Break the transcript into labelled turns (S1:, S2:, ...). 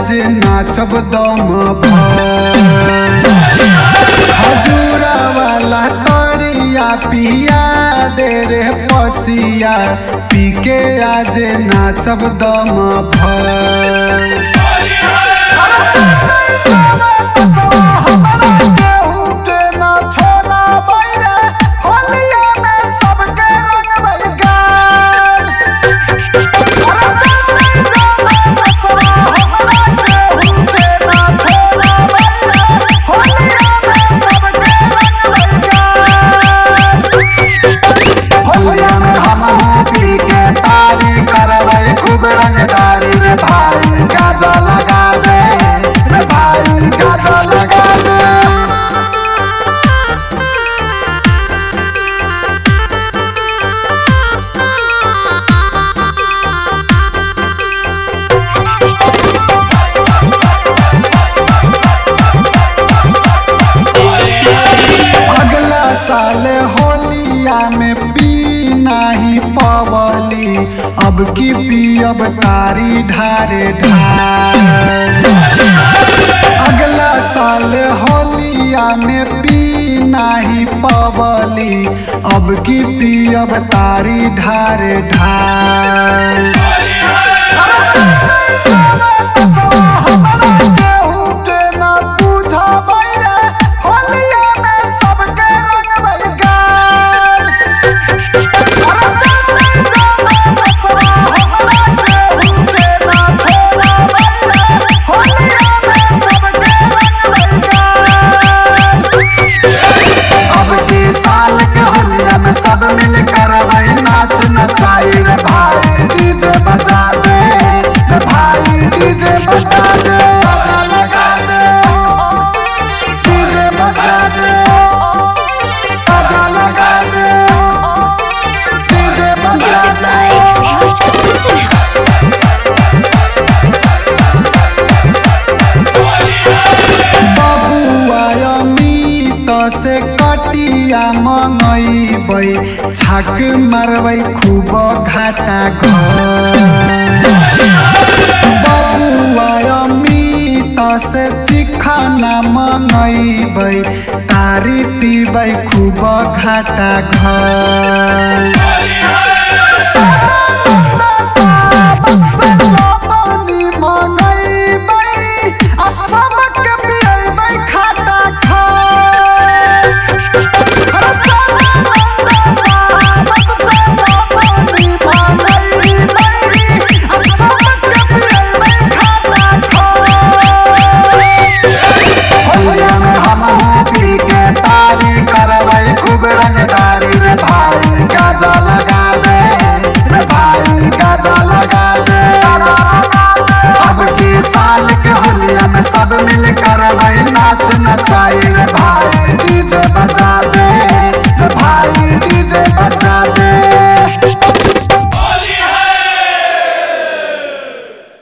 S1: आज नाचब दम भर खजूरा वाला करिया पिया दे रे पसिया पी के आज नाचब दम भर होलिया में हम पी के तारी करबै खूब रंगदारी रे भाई गाजा लगा दे रे भाई गाजा लगा दे अगला साल होलिया में पी नाही पवली अब की पियब तारी ढारे ढार अगला साल होलिया में पी नाही पवली अब की पियब तारी ढारे ढार अब की साल के होलिया में सब मिल कर भाई नाच नचाई रे भाई डीजे बजा दे रे भाई डीजे बजा दे बाजा लगा दे डीजे बजा दे बाजा लगा दे डीजे बजा दे बबुआ अमित से कटिया मंगैबै छाक मारबै खूब घाटा घर बबुआ अमित से चिखाना मंगैबै तारी पीबै खूब घाटा घर होलिया में हम पी के तारी करबै खूब रंगदारी रे भाई गाजा लगा दे रे भाई गाजा लगा दे अब की साल के होलिया में सब मिल कर